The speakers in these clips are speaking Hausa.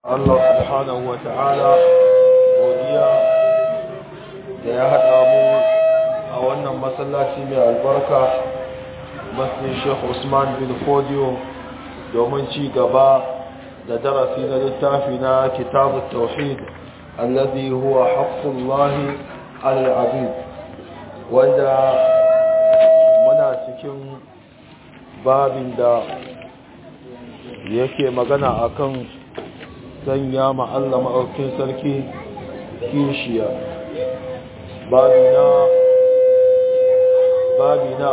Allah subhanahu wa ta'ala godiya da ya haɗa mu a wannan masallaci mai albarka masjid Sheikh Usman bin Fodio domin ci gaba da darasi na littafi na kitabut tauhid alladhi huwa haqqullahi 'ala al-'abid wanda muna cikin babin da yake magana akan sanya ma Allah maɗaukin sarki kishiya babi na babi na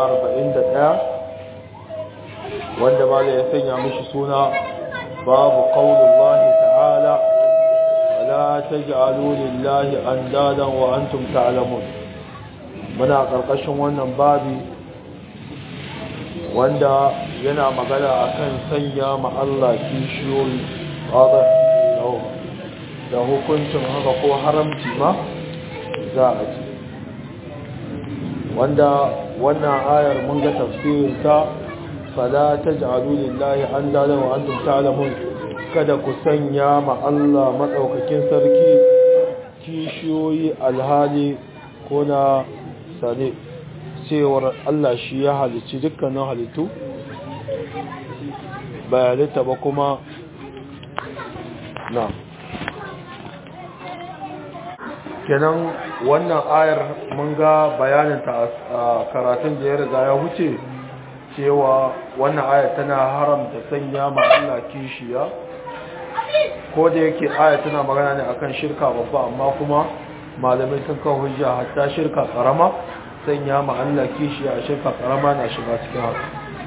41 wanda mala ya sanya mishi suna babu qaulullahi ta'ala wala taj'alu lillahi andadan wa antum ta'lamun muna karkashin wannan babi wanda yana magana akan sanya ma Allah kishiyoyi wadda da hukuncin haka ko haramci ma za a ci wanda wannan ayar mun ga tafsirin ta fala taj'alu lillahi andada wa antum ta'lamun kada ku sanya ma Allah madaukakin sarki kishiyoyi alhali ko na sane cewar Allah shi ya halicci dukkanin halittu ba halitta ba kuma na kenan wannan ayar mun ga bayaninta a karatun da ya riga ya wuce cewa wannan ayar tana haramta sanya ma Allah kishiya ko da yake ayar tana magana ne akan shirka babba amma kuma malamai sun kawo hujja hatta shirka karama sanya ma Allah kishiya a shirka karama na shiga cikin haka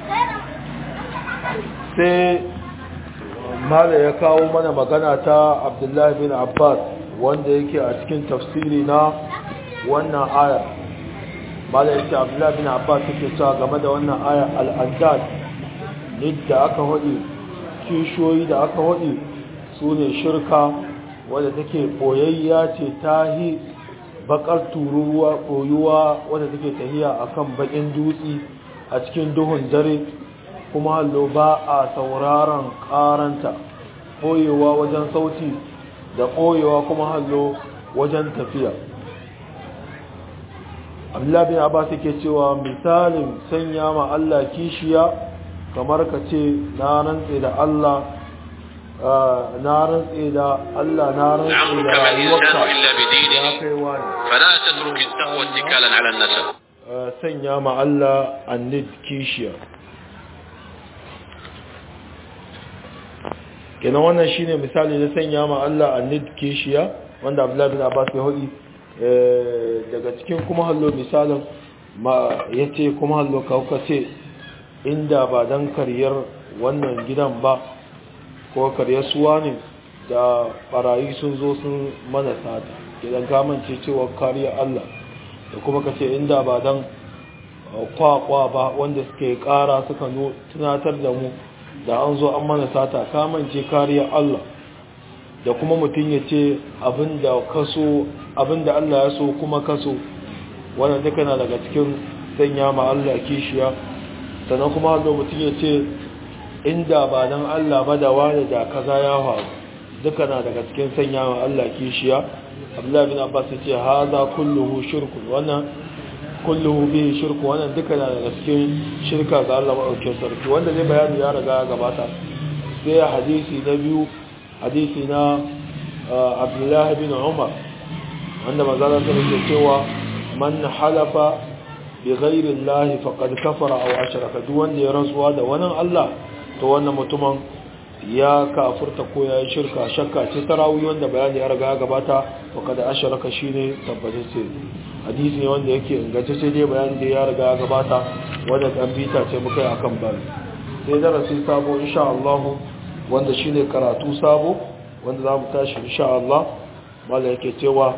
sai mala ya kawo mana magana ta abdullahi bin abbas wanda yake a cikin tafsiri na wannan ayar mala yake abdullahi bin abbas yake cewa game da wannan ayar al'adad da aka hudu kishoyi da aka hudu su ne shirka wadda take boyayya ce tahi bakar tururuwa koyuwa wadda take tahiya akan bakin dutse a cikin duhun dare kuma hallo ba a sauraron karanta ɓoyewa wajen sauti da ɓoyewa kuma hallo wajen tafiya abdullahi bin abbas yake cewa misalin sanya ma Allah kishiya kamar ka ce na rantse da Allah na rantse da Allah na rantse da rayuwarka ya kai wani فلا تترك التقوى اتكالا على النسب sanya ma Allah annid kishiya kenan wannan shine misali na sanya ma Allah annid kishiya wanda Abdullah bin Abbas ya hudi daga cikin kuma hallo misalin ma yace kuma hallo kauka ce inda ba dan karyar wannan gidan ba ko karyar suwa ne da barayi sun zo sun mana sata idan ka mance cewa kariya Allah da kuma kace inda ba dan kwakwa ba wanda suke kara suka tunatar da mu da an zo an mana sata kamance kariyar Allah da kuma mutum ya ce abinda kaso abinda Allah ya so kuma kaso wannan duka na daga cikin sanya ma Allah kishiya sannan kuma hallo mutum ya ce inda ba dan Allah ba da wani da kaza ya faru duka na daga cikin sanya ma Allah kishiya Abdullah bin Abbas ya ce haza kulluhu shirkun wannan kulluhu bihi shirku wannan duka na daga cikin shirka ga Allah madaukakin sarki wanda zai bayani ya riga ya gabata sai hadisi na biyu hadisi na Abdullah bin Umar wanda manzala ta ce cewa man halafa bi ghairi Allah faqad kafara aw ashraka duk wanda ya rantsuwa da wani Allah to wannan mutumin ya kafurta ko ya yi shirka shakka ce tarawih wanda bayani ya riga ya gabata faqad ashraka shine tabbatacce hadisi ne wanda yake inganta sai dai bayan da ya riga ya gabata wanda kan bita ce muka yi akan bari sai darasi sabo insha Allah wanda shine karatu sabo wanda za mu tashi insha Allah mala yake cewa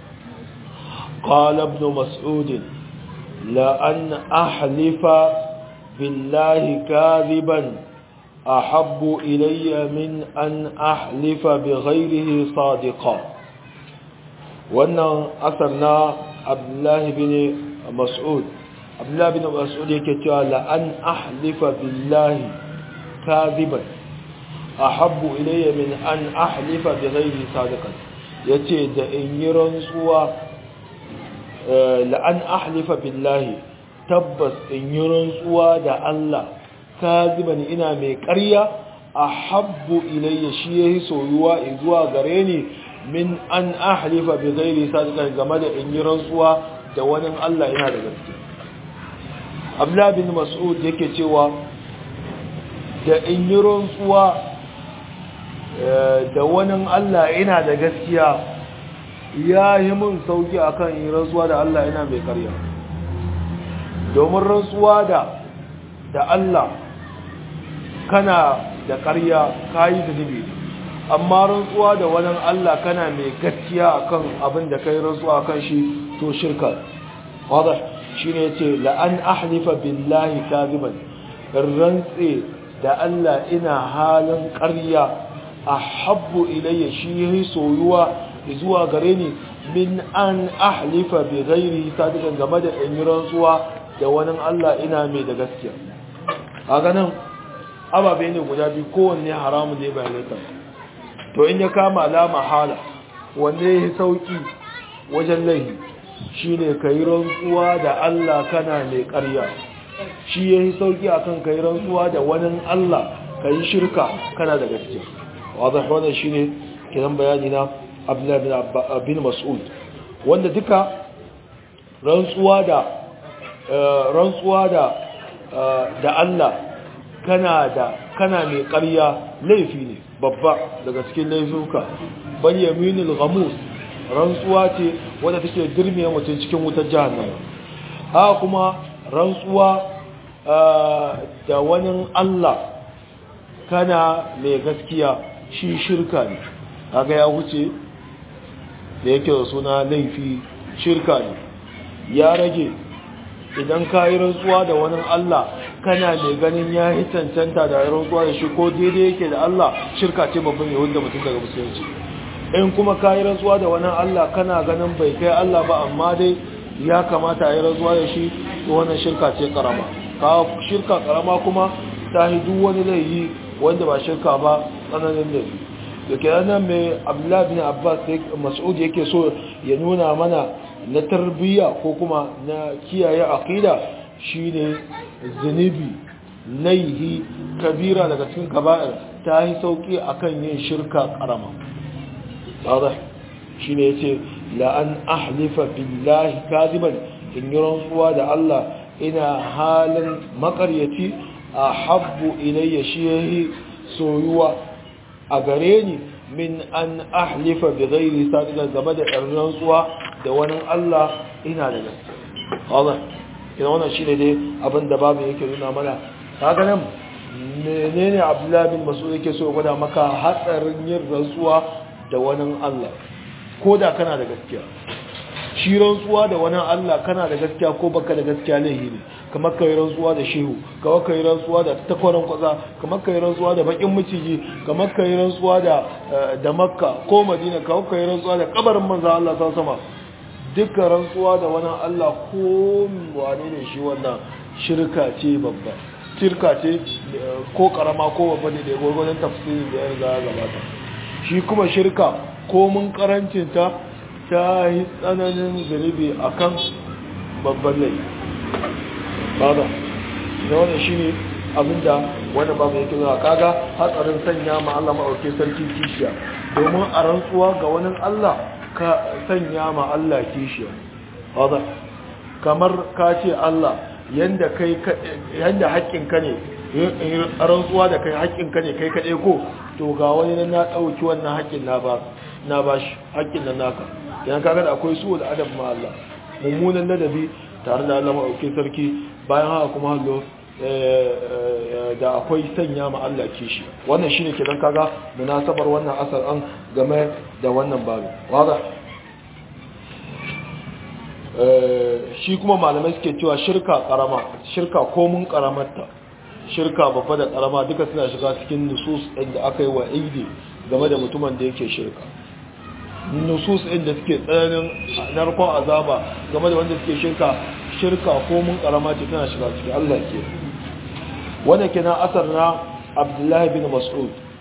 qala ibn mas'ud la an ahlifa billahi kadhiban ahabbu ilayya min an ahlifa bighayrihi sadiqan wannan asar na abdullahi bin mas'ud abdullahi bin mas'ud yake cewa la an ahlifa billahi kadhiban ahabbu ilayya min an ahlifa bi ghairi sadiqan yace da in yi rantsuwa la an ahlifa billahi tabbas in yi rantsuwa da Allah kaziban ina mai ƙarya ahabbu ilayya shi yayi soyuwa zuwa gare ni min an ahlifa bi ghairi sadiqan game da in yi rantsuwa da wani Allah ina da gaske Abdullah bin Mas'ud yake cewa da in yi rantsuwa da wani Allah ina da gaskiya ya yi mun sauki akan in rantsuwa da Allah ina mai karya domin rantsuwa da da Allah kana da karya kayi zunubi amma rantsuwa da wani Allah kana mai gaskiya akan abin da kai rantsuwa akan shi to shirka wadda shi ne ce la'an ahlifa billahi kaziban rantse da Allah ina halin ƙarya a habbu ilayya shi yi soyuwa zuwa gare ni min an ahlifa bi ghairi sadiqan game da in yi rantsuwa da wani Allah ina mai da gaskiya a ganin ababe ne guda biyu kowanne haramu ne bai laifin to in ya kama alama hala wanne ya sauki wajen laihi shi ne ka yi rantsuwa da Allah kana mai ƙarya shi ya yi sauki a kan ka yi rantsuwa da wani Allah ka yi shirka kana da gaske wadda wannan shi ne kiran bayani na bin mas'ud wanda duka rantsuwa da rantsuwa da da Allah kana da kana mai ƙarya laifi ne babba daga cikin laifuka bal yaminul ghamus rantsuwa ce wadda take dirmiya mutum cikin wutar jahannama ha kuma rantsuwa da wani Allah kana mai gaskiya shi shirka ne kaga ya wuce da yake da suna laifi shirka ne ya rage idan ka yi rantsuwa da wani Allah kana mai ganin ya yi cancanta da rantsuwa da shi ko daidai yake da Allah shirka ce babban yahud da mutum daga musulunci in kuma ka yi rantsuwa da wani Allah kana ganin bai kai Allah ba amma dai ya kamata a yi rantsuwa da shi to wannan shirka ce karama ka shirka karama kuma ta yi duk wani laifi wanda ba shirka ba tsananin laifi da ke nan mai abdullahi bin abbas mas'ud yake so ya nuna mana na tarbiyya ko kuma na kiyaye aqida shine zunubi laihi kabira daga cikin kaba'ir ta yi sauki akan yin shirka karama واضح shine yace la an ahlifa billahi kadiban in yi rantsuwa da Allah ina halin makaryaci ahabbu ilayya shi soyuwa a gare ni min an ahlifa bi ghairi sadiqan game da rantsuwa da wani Allah ina da gaske wadah kina wannan shine dai abin da babu yake nuna mana kaga nan menene Abdullah bin Mas'ud yake so gwada maka hatsarin yin rantsuwa da wani Allah ko da kana da gaskiya shi rantsuwa da wani Allah kana da gaskiya ko baka da gaskiya laihi ne kamar kai rantsuwa da shehu kamar kai rantsuwa da takwaran kwaza kamar kai rantsuwa da bakin miciji kamar kai rantsuwa da da makka ko madina kamar kai rantsuwa da kabarin manzo Allah ta sama dukkan rantsuwa da wani Allah ko wane ne shi wannan shirka ce babba shirka ce ko karama ko babba ne da gurgurdan tafsiri da ya riga gabata shi kuma shirka ko mun karancinta ta yi tsananin zunubi a kan babban lai bada da wannan shi ne abinda wani babu yake zuwa kaga hatsarin sanya ma Allah ma'auke sarki kishiya domin a rantsuwa ga wani Allah ka sanya ma Allah kishiya bada kamar ka ce Allah yanda kai yanda haƙƙinka ne rantsuwa da kai haƙƙinka ne kai kaɗai ko to ga wani nan na ɗauki wannan haƙƙin na ba na ba shi haƙƙin nan naka yan kaga da akwai su da adab ma Allah mummunan ladabi tare da Allah ma'auki sarki bayan haka kuma hallo da akwai sanya ma Allah kishi wannan shine kidan kaga munasabar wannan asar an game da wannan babu waza shi kuma malamai suke cewa shirka karama shirka komun karamarta shirka babba da karama duka suna shiga cikin nusus ɗin da aka yi wa aidi game da mutumin da yake shirka nusus ɗin da suke tsananin narkon azaba game da wanda suke shirka shirka ko mun karama ce tana shiga ciki Allah ke wanda ke na asar na abdullahi bin mas'ud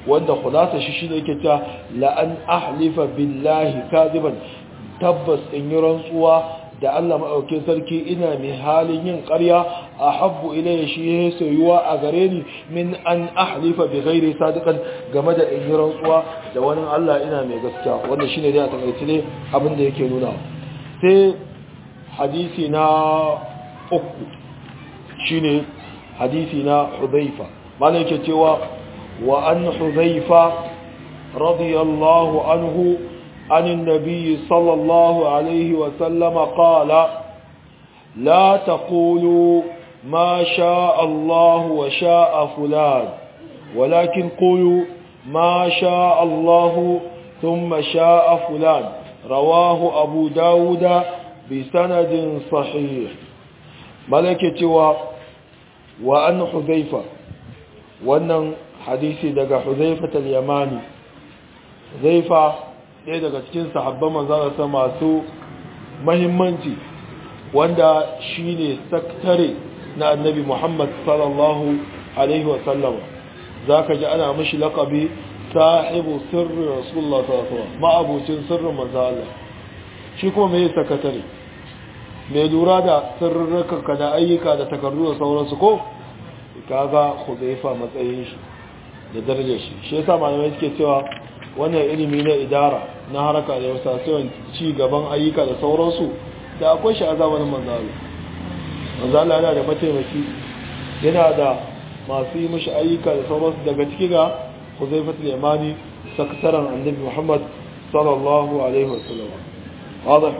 wanda khulasa shi shine yake ta la an ahlifa billahi kadiban tabbas in yi rantsuwa da Allah maɗaukin sarki ina mai halin yin ƙarya a habbu ilayya shi ya soyuwa a gare ni min an ahlifa bi ghairi sadiqan game da in yi rantsuwa da wani Allah ina mai gaskiya wannan shine dai a takaice ne abin da yake nuna sai hadisi na uku shine hadisi na Hudhaifa malai yake cewa wa an Hudhaifa radiyallahu anhu عن النبي صلى الله عليه وسلم قال لا تقولوا ما شاء الله وشاء فلان ولكن قولوا ما شاء الله ثم شاء فلان رواه أبو داود بسند صحيح ملكة و وأن حذيفة وأن حديثي دقى حذيفة اليماني حذيفة ɗaya daga cikin sahabban manzanarsa masu mahimmanci wanda shi ne saktare na annabi muhammad sallallahu alaihi wasallam za ka ji ana mashi laƙabi sahibu sirri rasulullah sallallahu ma'abucin sirrin manzanarsa shi kuma mai sakatare mai lura da sirrarka da ayyuka da takardu da sauransu ko kaga huzaifa matsayin shi da darajar shi shi yasa malamai suke cewa wannan ilimi na idara na haraka da wasa sai ci gaban ayyuka da sauransu da akwai shi a zamanin manzalo manzalo yana da mataimaki yana da masu yi mashi ayyuka da sauransu daga ciki ga huzaifatul yamani sakataren annabi muhammad sallallahu alaihi wasallam واضح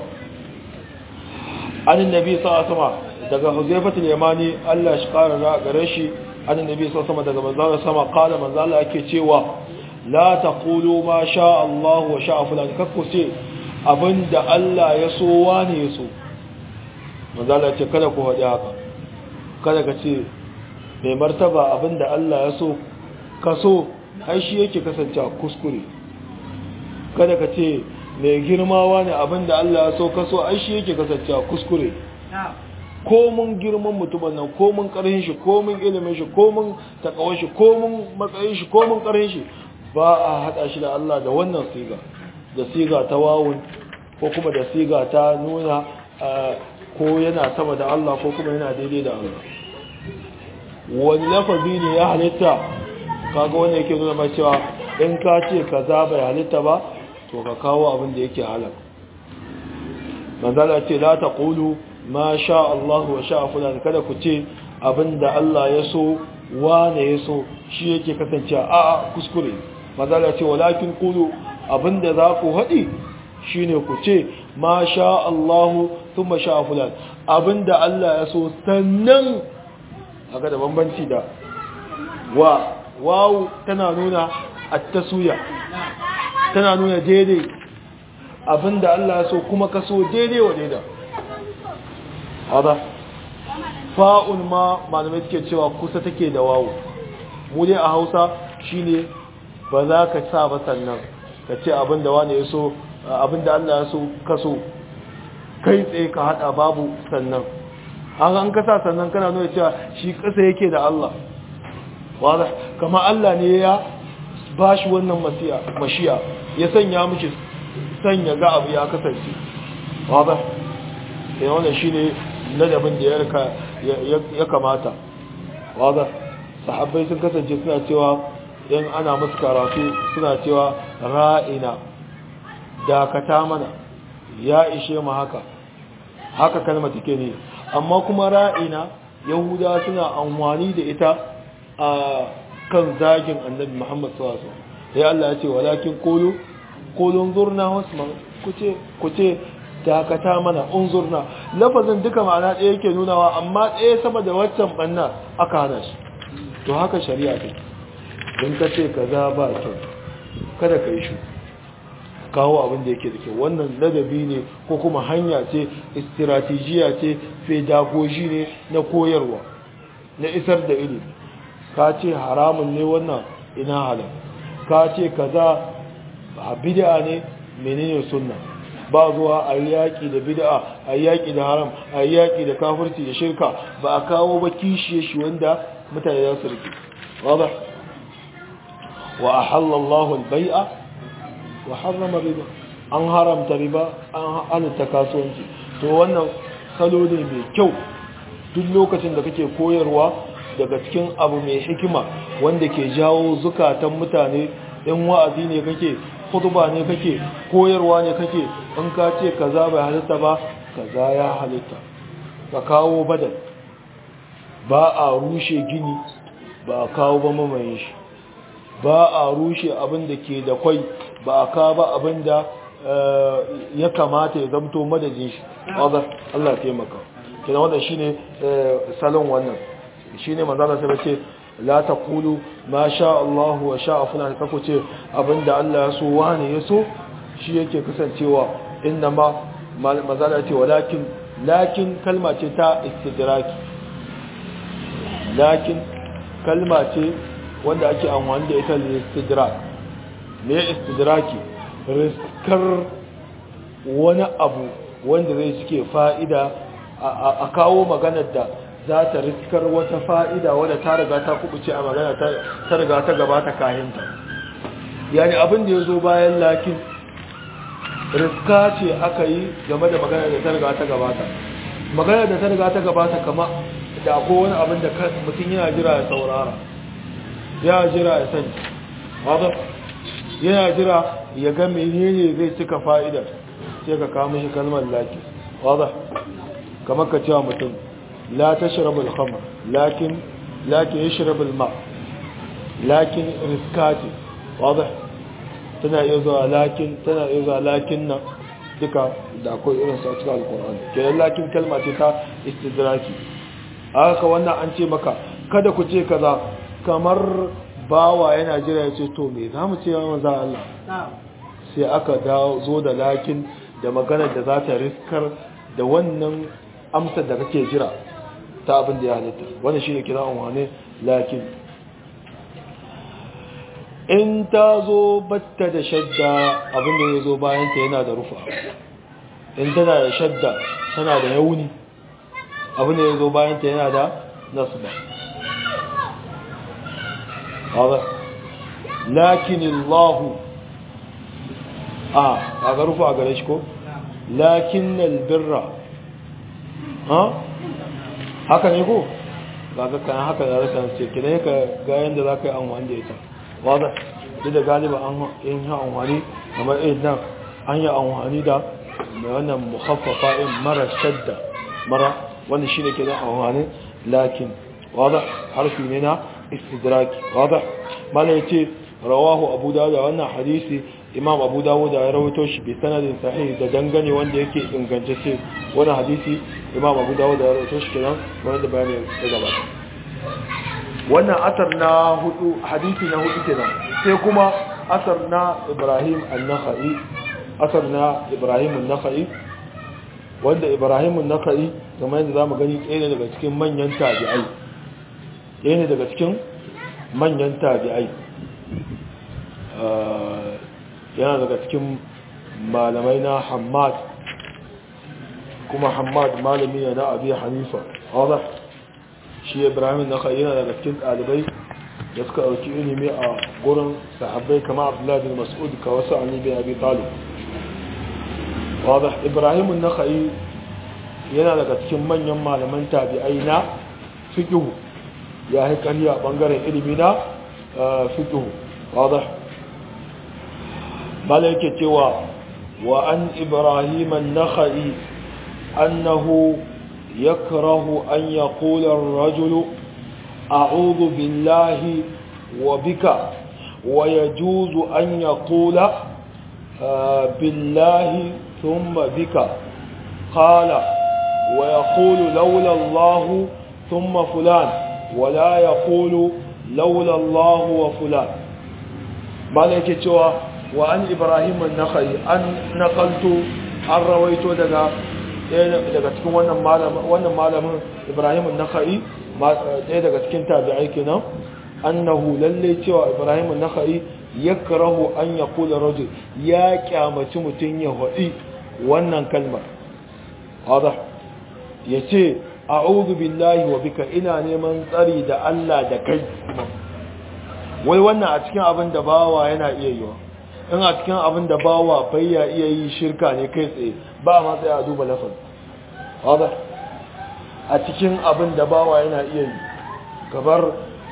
عن النبي صلى الله عليه وسلم daga huzaifatul yamani Allah shi kara da gare shi an annabi sallallahu alaihi wasallam daga manzalo sama qala manzalo yake cewa la taqulu ma sha Allah wa sha fulan kakku ce abinda Allah ya so wani ya so manzalo ce kada ku faɗi haka kada ka ce mai martaba abinda Allah ya so ka so ai shi yake kasancewa kuskure kada ka ce mai girmawa ne abinda Allah ya so ka so ai shi yake kasancewa kuskure ko mun girman mutumin nan ko mun karhin shi ko mun ilimin shi ko mun takawar shi ko mun matsayin shi ko mun karhin shi ba a hada shi da Allah da wannan siga da siga ta wawun ko kuma da siga ta nuna ko yana sama da Allah ko kuma yana daidai da Allah wani lafazi ne ya halitta kaga wanda yake nuna mai cewa in ka ce kaza bai halitta ba to ka kawo abin da yake halal manzala ce la taqulu ma sha Allah wa sha fulan kada ku ce abinda Allah ya so wane ya so shi yake kasance a a kuskure manzala ce walakin qulu abinda za ku haɗi shine ku ce ma sha Allah thumma sha fulan abinda Allah ya so sannan aka da bambanci da wa wawu tana nuna at-taswiya tana nuna daidai abinda Allah ya so kuma ka so daidai wa daidai hada fa'un ma malamai suke cewa kusa take da wawu mu dai a Hausa shine ba za ka sa ba sannan ka ce abinda wani ya so abinda Allah ya so ka so kai tsaye ka hada babu sannan haka an kasa sannan kana nuna cewa shi kasa yake da Allah wada kama Allah ne ya ba shi wannan mashiya ya sanya miki sanya ga abu ya kasance wada sai wannan shine ladabin da ya kamata wada sahabbai sun kasance suna cewa in ana musu karatu suna cewa ra'ina dakata mana ya ishe mu haka haka kalma take ne amma kuma ra'ina yahuda suna amfani da ita a kan zagin annabi muhammad sallallahu alaihi wasallam sai Allah ya ce walakin qulu qulun zurna wasma kuce kuce dakata mana unzurna lafazin duka ma'ana ɗaya yake nunawa amma ɗaya sama da waccan banna aka hana shi to haka shari'a take in ka ce kaza ba kyau kada ka yi shi kawo abin da yake da kyau wannan ladabi ne ko kuma hanya ce istiratejiya ce pedagogy ne na koyarwa na isar da ilimi ka ce haramun ne wannan ina halal ka ce kaza a bid'a ne menene sunna ba zuwa a yaƙi da bid'a a yaƙi da haram a yaƙi da kafirci da shirka ba a kawo ba kishiye shi wanda mutane za su rike wada wa ahalla Allahu al-bai'a wa harrama riba an haramta riba an halatta kasuwanci to wannan salo ne mai kyau duk lokacin da kake koyarwa daga cikin abu mai hikima wanda ke jawo zukatan mutane in wa'azi ne kake khutba ne kake koyarwa ne kake in ka ce kaza bai halitta ba kaza ya halitta ka kawo badal ba a rushe gini ba a kawo ba mamaye shi ba a rushe abin da ke da kwai ba a kawo ba abin da ya kamata ya zamto madajin shi Allah taimaka kina wannan shine salon wannan shine manzala sai ce la taqulu ma sha Allah wa sha fulan kako ce abinda Allah ya so wani ya so shi yake kasancewa inna ma manzala ce walakin lakin kalma ce ta istidraki lakin kalma ce wanda ake amfani da ita da istidrak me istidraki riskar wani abu wanda zai cike fa'ida a kawo maganar da za ta riskar wata fa'ida wadda ta riga ta kubuce a magana ta riga ta gabata kahinta yani abin da ya zo bayan lakin riska ce aka yi game da magana da ta riga ta gabata magana da ta riga ta gabata kama da akwai wani abin da mutum yana jira ya saurara ya jira ya sani yana jira ya ga menene zai cika fa'idar sai ka kama shi kalmar laki wadda kamar ka cewa mutum la ta shirabul khamar lakin lakin ya shirabul ma lakin riskati wadda tana iya zuwa lakin tana iya zuwa lakin nan duka da akwai irin su a cikin alkur'ani kenan lakin kalma ce ta istidraki haka wannan an ce maka kada ku ce kaza kamar bawa yana jira ya ce to me za mu ce yawan za Allah sai aka zo da lakin da maganar da za ta riskar da wannan amsar da kake jira ta abin da ya halitta wanda shi ne kira wane lakin in ta zo batta da shadda abin da ya zo bayanta yana da rufa in tana da shadda tana da yauni abin da ya zo bayanta yana da nasba lakin Allahu a kaga rufa a gare shi ko lakin albirra ha haka ne ko kaga kan haka da rakan ce kina ka ga yanda zaka yi amfani da ita wanda duk da galiba an yin amfani kamar idan an yi amfani da mai wannan mukhaffafa in mara shadda mara wanda shine ke da amfani lakin wanda harfi ne na istidraki wanda mala yace rawahu abu dawud wannan hadisi imam abu dawud ya rawaito shi bi sanadin sahih da dangane wanda yake ingantacce wannan hadisi imam abu dawud ya rawaito shi kenan wanda bayani ya gabata wannan asar na hudu hadisi na hudu kenan sai kuma asar na ibrahim an-nakhai asar na ibrahim an-nakhai wanda ibrahim an-nakhai kamar yadda zamu gani ɗaya ne daga cikin manyan tabi'ai ɗaya ne daga cikin manyan tabi'ai yana daga cikin malamai na hamad kuma hamad malami ne na abi hanifa wadda shi ibrahim na kai yana daga cikin ɗalibai da suka ɗauki ilimi a gurin sahabbai kama abdullahi bin mas'ud ka wasu an bin abi talib wadda ibrahim na kai yana daga cikin manyan malaman tabi'ai na fiqhu ya haikali a ɓangaren ilimi na fiqhu wadda bala yake cewa wa an ibrahim an-nakhai annahu yakrahu an yaqula ar-rajulu a'udhu billahi wa bika wa yajuzu an yaqula billahi thumma bika qala wa yaqulu lawla Allah thumma fulan wa la yaqulu lawla Allah wa fulan bala yake cewa wa an ibrahim an-nakhai an naqaltu an rawaito daga daga cikin wannan malamin wannan malamin ibrahim an-nakhai ɗaya daga cikin tabi'ai kenan annahu lalle cewa ibrahim an-nakhai yakrahu an yaqula rajul ya kyamaci mutun ya hadi wannan kalmar hada yace a'udhu billahi wa bika ina neman tsari da Allah da kai wai wannan a cikin abin da bawa yana iya yiwa in a cikin abin da bawa bai ya iya yi shirka ne kai tsaye ba ma tsaye a duba lafaz wadda a cikin abin da bawa yana iya yi gabar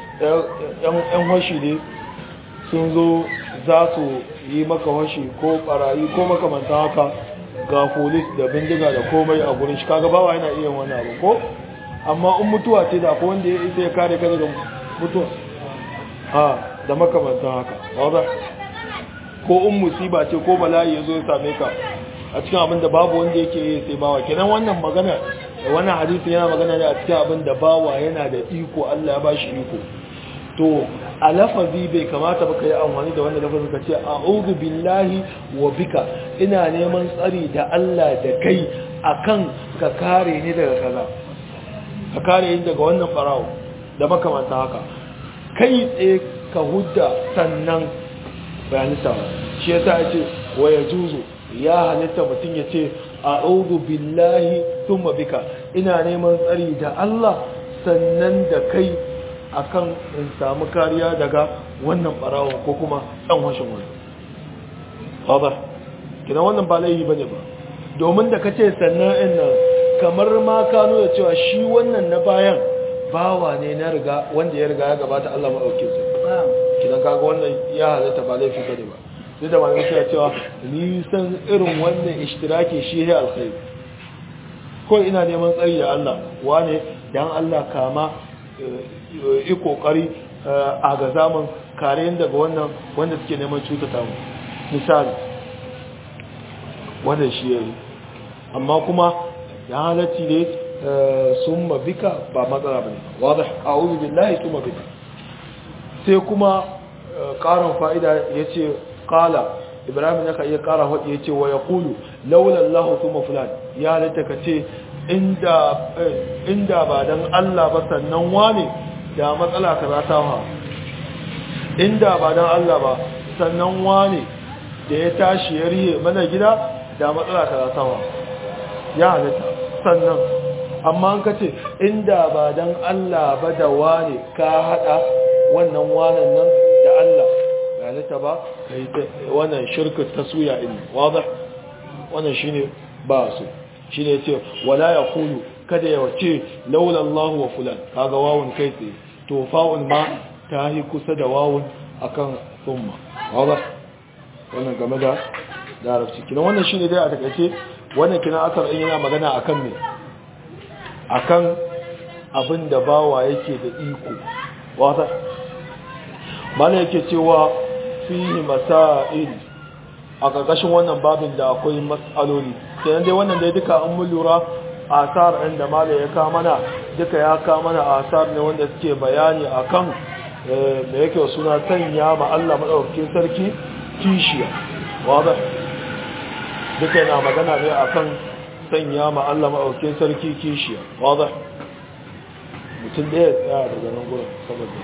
yan washi ne sun zo za su yi maka washi ko barayi ko makamanta haka ga polis da bindiga da komai a gurin shi kaga bawa yana iya wani abu ko amma in mutuwa ce da ko wanda ya isa ya kare ka daga mutuwa ha da makamantan haka wadda ko in musiba ce ko bala'i ya zo ya same ka a cikin abin da babu wanda yake yi sai bawa kenan wannan magana wannan hadisi yana magana ne a cikin abin da bawa yana da iko Allah ya bashi iko to a lafazi bai kamata ba ka yi amfani da wannan lafazin ka ce a'udhu billahi wa bika ina neman tsari da Allah da kai akan ka kare ni daga kaza ka kare ni daga wannan farawo da makamanta haka kai tsaye ka hudda sannan bayanista ba shi yasa ya ce wa ya juzo ya halitta mutum ya ce a'udhu billahi thumma bika ina neman tsari da Allah sannan da kai akan in samu kariya daga wannan barawo ko kuma dan washin wani haba kina wannan ba laifi bane ba domin da kace sannan in nan kamar ma ka nuna cewa shi wannan na bayan bawa ne na riga wanda ya riga ya gabata Allah madauke su kidan kaga wannan ya halatta ba laifi bane ba duk da malamai suna cewa ni san irin wannan ishtiraki shi ne alkhairi ko ina neman tsari da Allah wane dan Allah kama yi kokari a ga zaman kare daga wannan wanda suke neman cutata mu misali wannan shi yayi amma kuma ya halatti ne summa bika ba matsala bane wadih a'udhu billahi summa bika sai kuma karin fa'ida yace qala ibrahim yaka iya kara hadi yace wa yaqulu laula allah thumma fulan ya halatta kace inda inda ba dan Allah ba sannan wane da matsala kaza ta ha inda ba dan Allah ba sannan wane da ya tashi ya rihe mana gida da matsala kaza ta ha ya halatta sannan amma an kace inda ba dan Allah ba da wane ka hada wannan wanan nan da Allah ya halatta ba kai wannan shirka taswiya din wadah wannan shine ba su shi ne ce wala ya kulu kada ya wace laula Allah wa fulan kaga wawun kai tsaye to fa'un ma ta yi kusa da wawun akan thumma wala wannan game da larabci kina wannan shine dai a takaice wannan kina asar din yana magana akan me akan abin da bawa yake da iko wata mana yake cewa fihi masail a ƙarƙashin wannan babin da akwai matsaloli kenan dai wannan dai duka an mun lura asar ɗin da mala ya ka mana duka ya ka mana asar ne wanda suke bayani akan da yake suna sanya ma Allah madaukakin sarki kishiya wada duka yana magana ne akan sanya ma Allah madaukakin sarki kishiya wada mutum ɗaya tsaya daga nan gurin saboda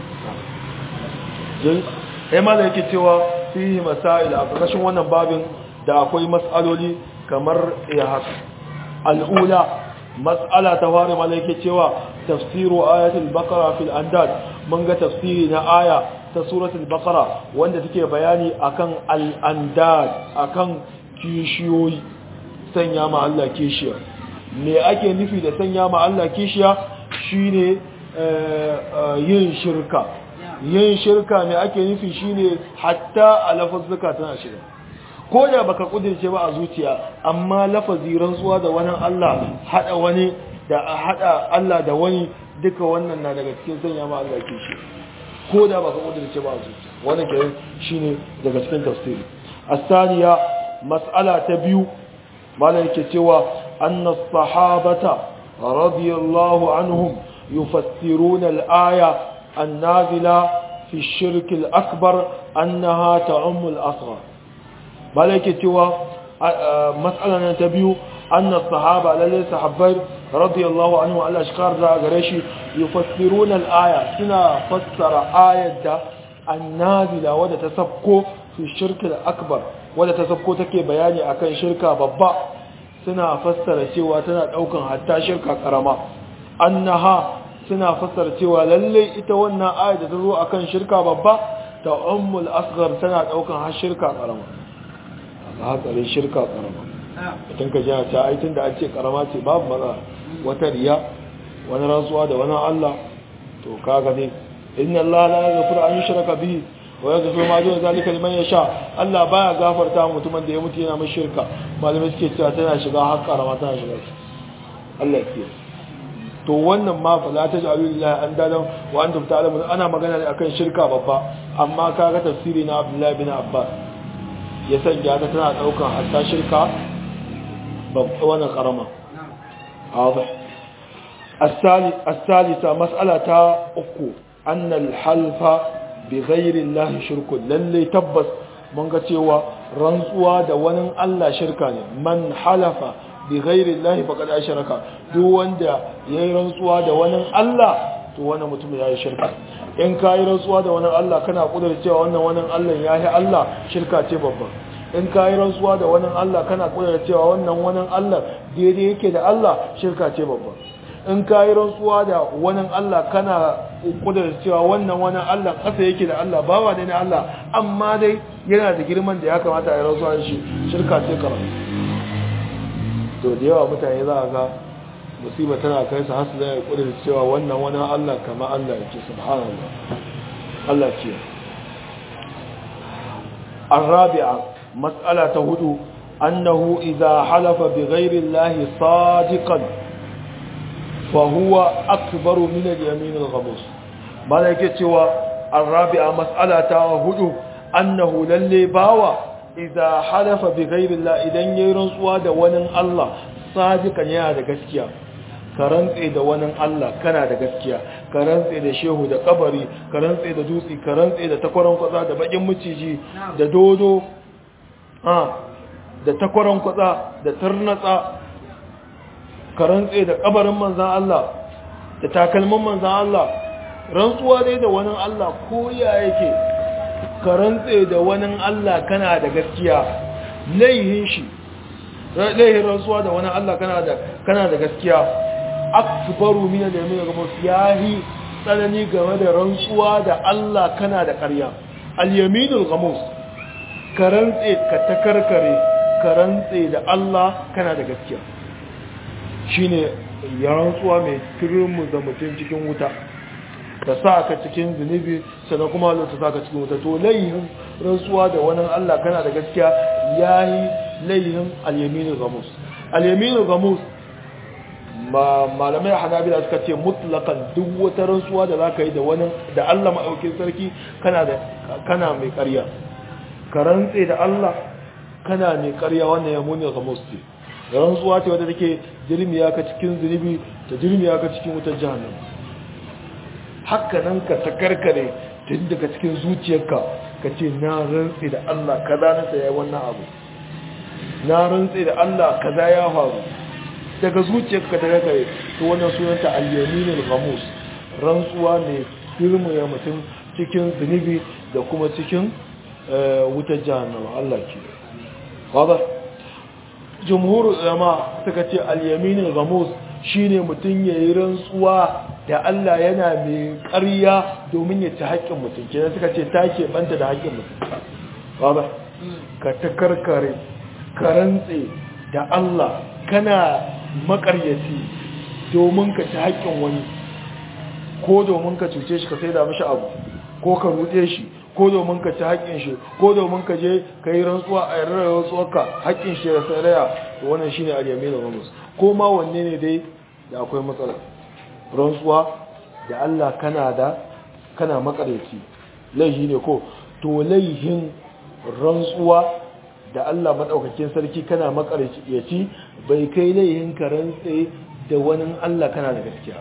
jin ai mala yake cewa fihi masail a ƙarƙashin wannan babin da akwai mas'aloli kamar ya haka al'ula mas'ala ta fara malaike cewa tafsiru ayatul baqara fil andad mun ga tafsiri na aya ta suratul baqara wanda take bayani akan al andad akan kishiyoyi sanya ma Allah kishiya me ake nufi da sanya ma Allah kishiya shine yin shirka yin shirka me ake nufi shine hatta a lafazzuka tana shiga ko da baka kudirce ba a zuciya amma lafazi rantsuwa da wani Allah hada wani da hada Allah da wani duka wannan na daga cikin sanya ma Allah ke shi ko da baka kudirce ba a zuciya wannan ke shine daga cikin tafsiri asaniya mas'ala ta biyu malam yake cewa anna sahabata radiyallahu anhum yufassiruna al-aya an-nazila fi ash-shirk al-akbar annaha ta'ummu al-asghar malai ke cewa matsala na ta biyu annas sahaba lalle sahabbai radiyallahu anhu Allah shi karda gare shi yufassiruna al-aya suna fassara ayat da annazila wadda ta sabko fi shirki akbar wadda ta sabko take bayani akan shirka babba suna fassara cewa tana daukan hatta shirka karama annaha suna fassara cewa lalle ita wannan ayat da ta zo akan shirka babba ta ummul asghar tana daukan har shirka karama ga hatsarin shirka karama mutum ka jina ta aitin da an ce karama ce babu maza wata riya wani rantsuwa da wani Allah to kaga ne inna Allah la yaghfiru an yushraka bihi wa yaghfiru ma duna zalika liman yasha Allah baya gafarta mutumin da ya mutu yana mai shirka malamai suke cewa tana shiga har karama tana shiga Allah ya kiyaye to wannan ma fa la taj'alu lillahi andadan wa antum ta'lamun ana magana ne akan shirka babba amma kaga tafsiri na Abdullah bin Abbas ya sanya ta tana daukan hatta shirka babba wannan karama واضح الثالث الثالثة مسألة أكو أن الحلف بغير الله شرك للي تبس من قتوى رنسوا دوانا الله شركاني من حلف بغير الله فقد أشرك دوان دا يرنسوا دوانا الله دوانا متم يا شركة in ka yi rantsuwa da wani Allah kana kudar cewa wannan wani Allah ya yi Allah shirka ce babba in ka yi rantsuwa da wani Allah kana kudar cewa wannan wani Allah daidai yake da Allah shirka ce babba in ka yi rantsuwa da wani Allah kana kudar cewa wannan wani Allah ƙasa yake da Allah bawa ne na Allah amma dai yana da girman da ya kamata a yi rantsuwa da shi shirka ce karatu to da yawa mutane za a ga musiba tana kai su hasu zai kudar cewa wannan wani Allah kama Allah yake subhanallah Allah ce الرابعة مسألة هدو أنه إذا حلف بغير الله صادقا فهو أكبر من اليمين الغموس ماذا سوى الرابعة مسألة هدو أنه للي باوى إذا حلف بغير الله إذن يرنسوا دوانا الله صادقا يا دقسكيا ka rantse da wani Allah kana da gaskiya ka rantse da shehu da kabari ka rantse da dutse ka rantse da takwaron kwatsa da bakin maciji da dodo da takwaron kwatsa da tarnatsa ka rantse da kabarin manzan Allah da takalmin manzan Allah rantsuwa dai da wani Allah ko ya yake ka rantse da wani Allah kana da gaskiya laihin shi laihin rantsuwa da wani Allah kana da gaskiya akbaru min al-yamin al-ghamus yahi tsanani game da rantsuwa da Allah kana da ƙarya al-yamin al-ghamus karantse ka takarkare karantse da Allah kana da gaskiya shine ya rantsuwa mai turmu da mutum cikin wuta da sa ka cikin zunubi sannan kuma Allah ta saka cikin wuta to layin rantsuwa da wani Allah kana da gaskiya yayi layin al-yamin al-ghamus al-yamin al-ghamus malamai hanabila suka ce mutlakan duk wata rantsuwa da za ka yi da wani da Allah maɗaukin sarki kana da kana mai ƙarya ka rantse da Allah kana mai ƙarya wannan ya muni ga musti rantsuwa ce wadda take jirmiya ka cikin zunubi ta jirmiya ka cikin wutar jahannam haka nan ka takarkare tun daga cikin zuciyarka ka ce na rantse da Allah kaza na saya wannan abu na rantse da Allah kaza ya faru daga zuciyarka daga gare to wannan sunanta al-yaminul ghamus rantsuwa ne firmaya mutum cikin zunubi da kuma cikin wutar jahannama Allah ke wada jumhur ulama suka ce al-yaminul ghamus shine mutum yayi rantsuwa da Allah yana mai ƙarya domin ya ci haƙƙin mutum kenan suka ce ta ke banta da haƙƙin mutum wada ka takarkare ka rantse da Allah kana makaryaci domin ka ci haƙƙin wani ko domin ka cuce shi ka sai da mashi abu ko ka ruɗe shi ko domin ka ci haƙƙin shi ko domin ka je ka yi rantsuwa a yarar rantsuwarka haƙƙin shi ya saraya to wannan shine al-yamin al-ghamus ko ma wanne ne dai da akwai matsala rantsuwa da Allah kana da kana makaryaci laihi ne ko to laihin rantsuwa da Allah maɗaukakin sarki kana makaryaci bai kai laihin karantse da wani Allah kana da gaskiya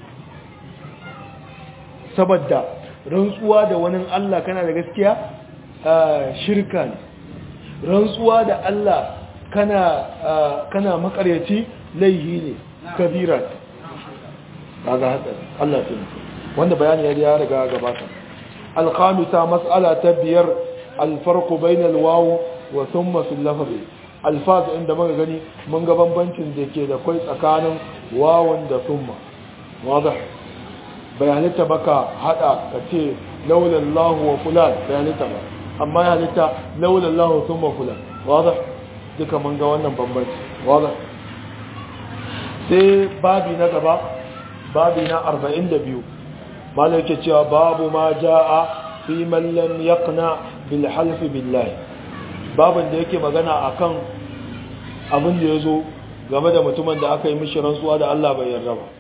saboda rantsuwa da wani Allah kana da gaskiya shirka ne rantsuwa da Allah kana kana makaryaci laihi ne kabira kaga hada Allah ta wanda bayani ya riga gabata al-khamisa mas'ala ta biyar al-farqu bayna al-waw wa thumma fil lafzi alfaz inda muka gani mun ga bambancin da ke da kai tsakanin wawan da thumma wadah bai halitta baka hada ka ce laulallahu wa fulan bai halitta ba amma ya halitta laulallahu thumma fulan wadah duka mun ga wannan bambanci wadah sai babi na gaba babi na 42 malai yake cewa babu ma jaa fi man lam yaqna bil half billahi babin da yake magana akan abin da yazo game da mutumin da aka yi mishi rantsuwa da Allah bai yarda ba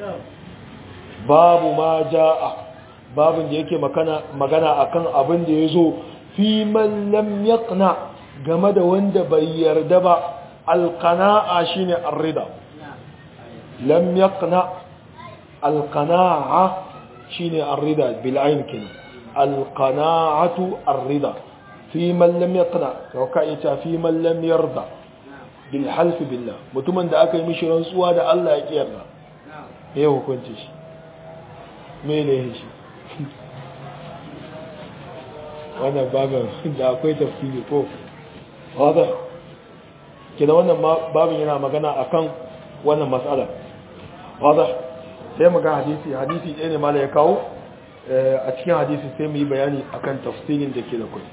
babu ma jaa babin da yake magana akan abin da yazo fi man lam yaqna game da wanda bai yarda ba alqana'a shine ar-rida lam yaqna alqana'a shine ar-rida bil ayn kin alqana'atu ar-rida fi man lam yaqna to ka ita fi man lam yarda bil half billah mutumin da aka yi mishi rantsuwa da Allah ya kiyarda me hukunci shi me ne shi wannan babin da akwai tafsiri ko wadda ke da wannan babin yana magana akan wannan matsala wadda sai mu ga hadisi hadisi ɗaya ne mala ya kawo a cikin hadisi sai mu yi bayani akan tafsirin da ke da kai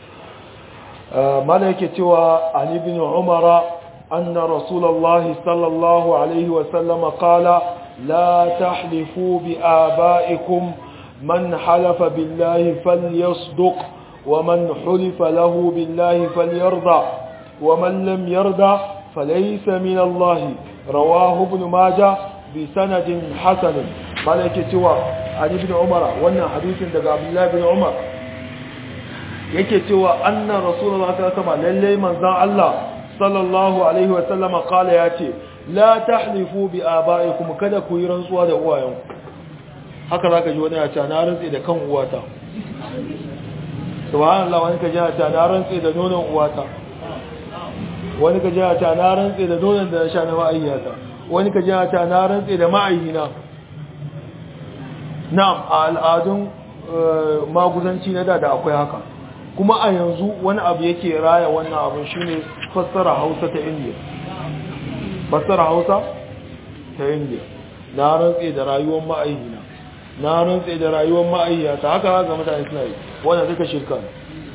mala yake cewa an ibn umara anna rasulullahi sallallahu alaihi wa sallama qala la tahlifu bi abaikum من حلف بالله فليصدق ومن حلف له بالله فليرضى ومن لم يرضى فليس من الله رواه ابن ماجه بسند حسن مالك سوى عن ابن عمر وانا حديث دقى عبد الله بن عمر yake cewa anna rasulullah sallallahu alaihi wasallam lalle manzon Allah sallallahu alaihi wasallam kala yace la tahlifu bi abaikum kada ku yi rantsuwa da uwayenku haka za ka ji wani ya ce na rantse da kan uwata subhanallah wani ka ji ya ce na rantse da nonon uwata wani ka ji ya ce na rantse da nonon da na sha na ma'ayyata wani ka ji ya ce na rantse da ma'ayyina na'am a al'adun maguzanci na da da akwai haka kuma a yanzu wani abu yake raya wannan abin shine fassara hausa ta indiya fassara hausa ta indiya na rantse da rayuwar ma'ayyina na rantse da rayuwar ma'ayyata haka ga mutane suna yi wannan duka shirka ne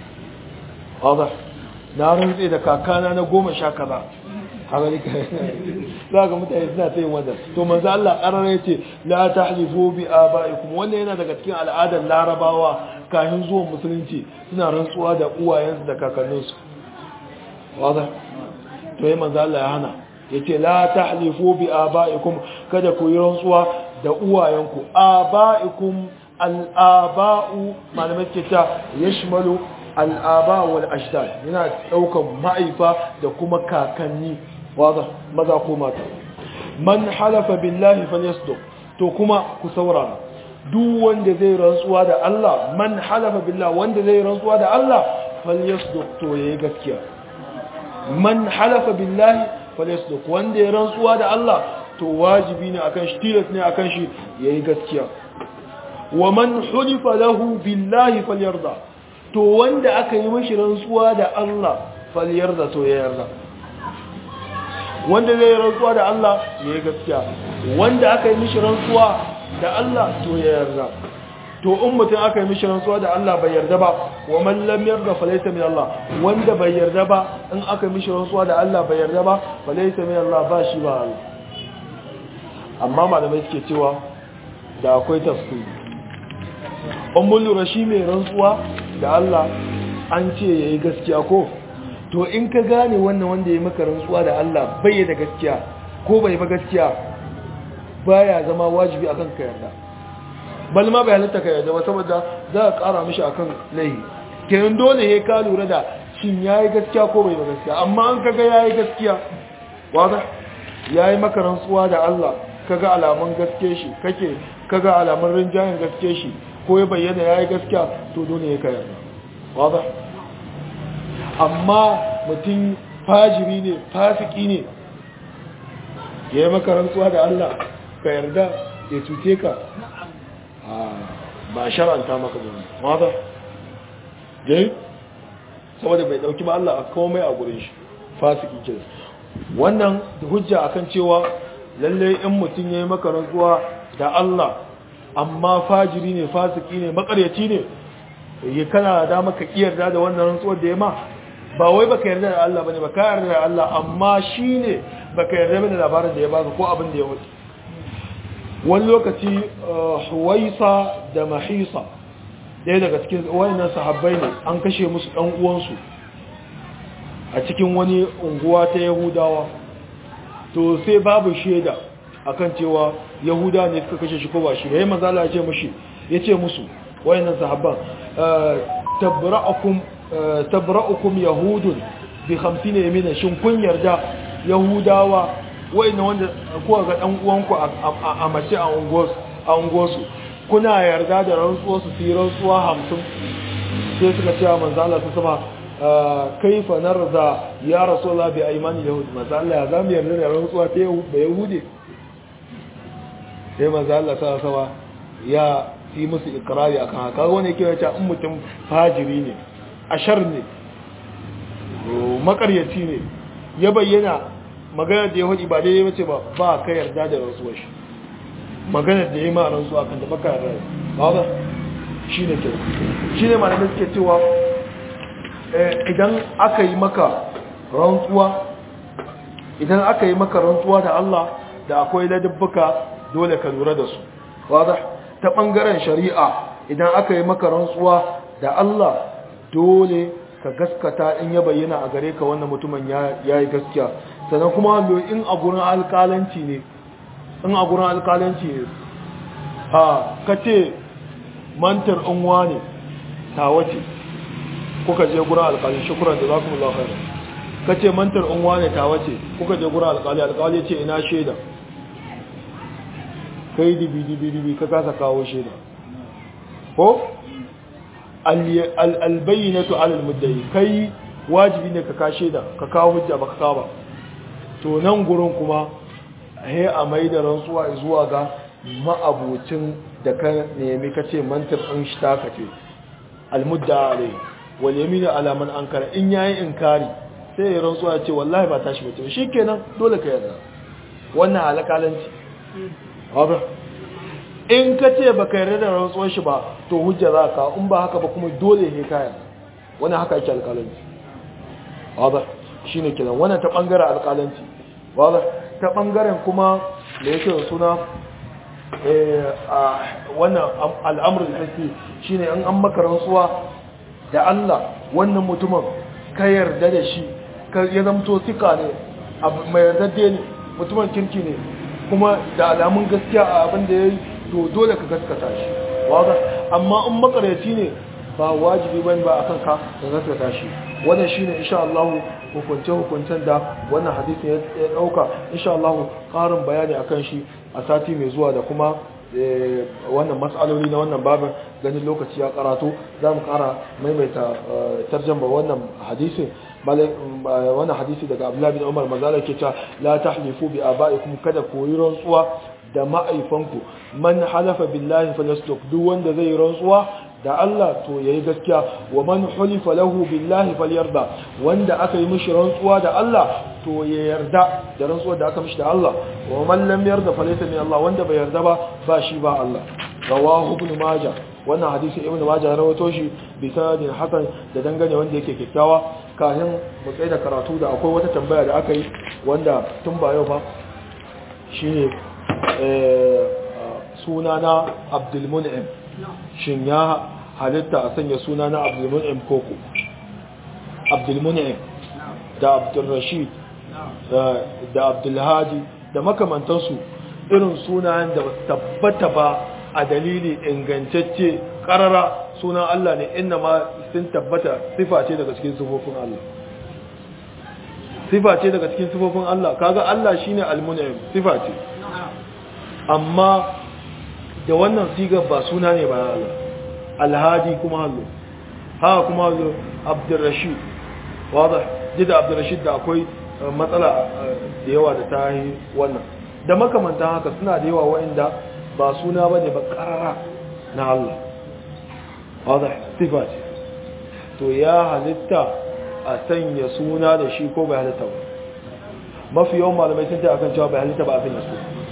haza na rantse da kakana na goma sha kaza haka ne za ga mutane suna ta yin wannan to manzo Allah karara yace la tahlifu bi abaikum wannan yana daga cikin al'adar larabawa kafin zuwan musulunci suna rantsuwa da uwayensu da kakanninsu haza to yayin manzo Allah ya hana yace la tahlifu bi abaikum kada ku yi rantsuwa da uwayenku aba'ikum al'aba'u malamai ke ta yashmalu al'aba wal ashdad yana daukan ma'aifa da kuma kakanni waza maza ko mata man halafa billahi falyasduq to kuma ku saurara duk wanda zai rantsuwa da Allah man halafa billahi wanda zai rantsuwa da Allah falyasduq to yayi gaskiya man halafa billahi falyasduq wanda ya rantsuwa da Allah to wajibi ne akan shi tilas ne akan shi yayi gaskiya wa man hulifa lahu billahi falyarda to wanda aka yi mishi rantsuwa da Allah falyarda to ya yarda wanda zai rantsuwa da Allah yayi gaskiya wanda aka yi mishi rantsuwa da Allah to ya yarda to in mutum aka yi mishi rantsuwa da Allah bai yarda ba wa man lam yarda falaysa min Allah wanda bai yarda ba in aka yi mishi rantsuwa da Allah bai yarda ba falaysa min Allah ba shi ba Allah amma malamai suke cewa da akwai tafsiri ummul lura shi mai rantsuwa da Allah an ce yayi gaskiya ko to in ka gane wannan wanda ya maka rantsuwa da Allah bai da gaskiya ko bai ba gaskiya baya zama wajibi akan ka yarda bal ma bai halitta ka yarda ba saboda za ka kara mishi akan laihi kenan dole ya ka lura da shin yayi gaskiya ko bai ba gaskiya amma an kaga yayi gaskiya waza yayi maka rantsuwa da Allah kaga alamun gaske shi kake kaga alamun rinjayen gaske shi ko ya bayyana yayi gaskiya to dole ya kayar waza amma mutum fajiri ne fasiki ne ya yi maka rantsuwa da Allah ka yarda ya cuce ka ba shar'anta maka ba waza dai saboda bai dauki ba Allah a komai a gurin shi fasiki ke wannan hujja akan cewa lalle in mutum ya yi maka rantsuwa da Allah amma fajiri ne fasiki ne makaryaci ne yi kana da maka yarda da wannan rantsuwar da ya ma ba wai baka yarda da Allah bane baka yarda da Allah amma shine baka yarda da labarin da ya baka ko abin da ya wuce wani lokaci huwaisa da mahisa ɗaya daga cikin wayannan sahabbai ne an kashe musu ɗan uwansu a cikin wani unguwa ta yahudawa to sai babu shaida akan cewa yahuda ne suka kashe shi ko ba shi yayin manzala ya ce mushi ya ce musu wayannan sahabban tabra'ukum tabra'ukum yahudun bi 50 yamina shin kun yarda yahudawa wayannan wanda kuka ga dan uwanku a mace a unguwarsu a unguwarsu kuna yarda da rantsuwar su fi rantsuwa 50 sai suka ce manzo Allah su sama kaifa narza ya rasulullah bi aymani yahud manzo Allah ya zamu yarda da rantsuwa ta yahudi sai manzo Allah sa sama ya yi musu ikrari akan haka wani yake yace in mutum fajiri ne ashar ne makaryaci ne ya bayyana maganar da yahudi ba daidai bace ba ba ka yarda da rantsuwar shi maganar da ya yi ma rantsuwa kan da baka yarda ba ba shine ke shine malamai suke cewa idan aka yi maka rantsuwa idan aka yi maka rantsuwa da Allah da akwai ladabbuka dole ka lura da su wadah ta bangaren shari'a idan aka yi maka rantsuwa da Allah dole ka gaskata in ya bayyana a gare ka wannan mutumin ya yi gaskiya sannan kuma in a gurin alkalanci ne in a gurin alkalanci ne ha ka ce mantar unwa ne ta wace kuka je gurin alkali shukuran da za ku mula khairu ka ce mantar unwa ne ta wace kuka je gurin alkali alkali ce ina shaida kai dibi dibi dibi ka kasa kawo shaida ko albayyinatu alal muddai kai wajibi ne ka ka shaida ka kawo hujja baka kawo ba to nan gurin kuma he a mai da rantsuwa zuwa ga ma'abocin da ka nemi ka ce mantar ɗin shi ta ka ce almudda alai wal yaminu ala man ankara in yayi inkari sai ya rantsuwa ya ce wallahi ba tashi bace shi kenan dole ka yarda wannan alƙalanci haba in ka ce baka yarda da rantsuwar shi ba to hujja za ka in ba haka ba kuma dole ne ka yarda wannan haka yake alƙalanci haba shine kenan wannan ta bangaren alƙalanci haba ta bangaren kuma da yake da suna wannan al'amurin haske shi ne an maka rantsuwa da Allah wannan mutumin ka yarda da shi ya zamto sika ne mai yardadde ne mutumin kirki ne kuma da alamun gaskiya a abin da ya yi to dole ka gaskata shi amma in makaryaci ne ba wajibi bane ba akan ka ka gaskata shi wannan shine insha Allah hukunce hukuncen da wannan hadisin ya dauka insha Allah karin bayani akan shi a sati mai zuwa da kuma wannan mas'aloli na wannan babin ganin lokaci ya karatu za mu kara maimaita tarjamba wannan hadisin wannan hadisi daga Abdullah bin Umar manzala ke cewa la tahlifu bi abaikum kada ku yi rantsuwa da ma'aifanku man halafa billahi falyasduq duk wanda zai rantsuwa da Allah to yayi gaskiya wa man hulifa lahu billahi falyarda wanda aka yi mishi rantsuwa da Allah to ya yarda da rantsuwa da aka mishi da Allah wa man lam yarda falaysa min Allah wanda bai yarda ba ba shi ba Allah rawahu ibn majah wannan hadisi ibn majah ya rawaito shi bi sanadin hasan da dangane wanda yake kikkiawa kafin mu tsaya da karatu da akwai wata tambaya da aka yi wanda tun ba yau ba shine suna na Abdul Mun'im shin ya halitta a sanya suna na Abdul Mun'im koko Abdul Mun'im da Abdul Rashid da Abdul Hadi da makamantansu irin sunayen da tabbata ba a dalili ingantacce karara sunan Allah ne inna ma sun tabbata sifa ce daga cikin sifofin Allah sifa ce daga cikin sifofin Allah kaga Allah shine al-mun'im sifa ce amma da wannan sigar ba suna ne ba Allah al-hadi kuma Allah ha kuma Allah Abdul Rashid wadah jida Abdul Rashid da akwai matsala da yawa da ta yi wannan da makamantan haka suna da yawa wa'inda ba suna ba ne ba karara na Allah wadda sifa ce to ya halitta a sanya suna da shi ko bai halitta ba mafi yawan malamai sun ta akan cewa bai halitta ba a sanya su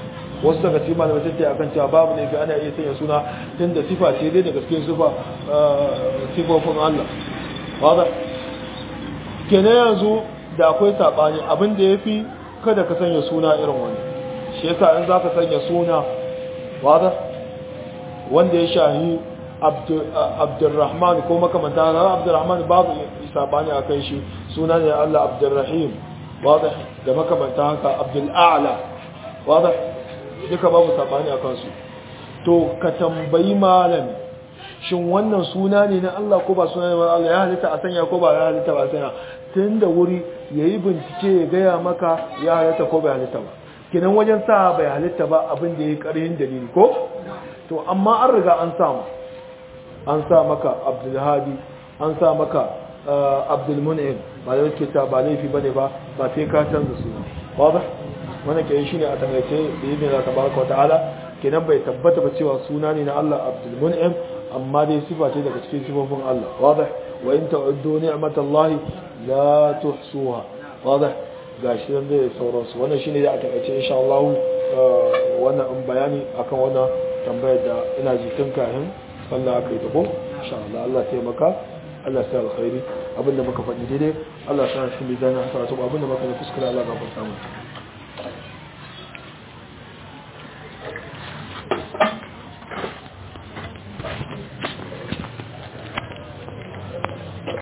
wasu daga cikin malamai tattaya akan cewa babu ne fi ana iya sanya suna tun da sifa ce dai daga cikin sifa sifofin Allah wadda kenan yanzu da akwai saɓani abin da ya fi kada ka sanya suna irin wani shi yasa in za ka sanya suna wadda wanda ya shahi abdurrahman ko makamanta na abdurrahman babu saɓani a kan shi suna ne Allah abdurrahim wadda da makamanta haka abdul'ala wadda duka babu saɓani a kansu to ka tambayi malami shin wannan suna ne na Allah ko ba suna ne na Allah ya halitta a sanya ko ba ya halitta ba a sanya tun da wuri ya yi bincike ya gaya maka ya halitta ko bai halitta ba kinan wajen sa bai halitta ba abin da ya yi ƙarhin dalili ko to amma an riga an samu an sa maka abdulhadi an sa maka abdulmun'im ba da yake ta ba laifi bane ba ba sai ka canza suna ba wannan ke shi ne a takaice da yi da tabaraka wa ta'ala kenan bai tabbata ba cewa suna ne na Allah abdulmun'im amma dai sifa ce daga cikin sifofin Allah wadih wa in ta'uddu ni'matallahi la tuhsuha wadih gashi nan da sauransu wannan shine da a takaice insha Allah wannan in bayani akan wannan tambayar da ina ji tun kafin sallah aka yi ta ko insha Allah Allah taimaka Allah sai alkhairi abinda muka faɗi daidai Allah sa shi bi zana sa to abinda muka yi kuskure Allah ga samu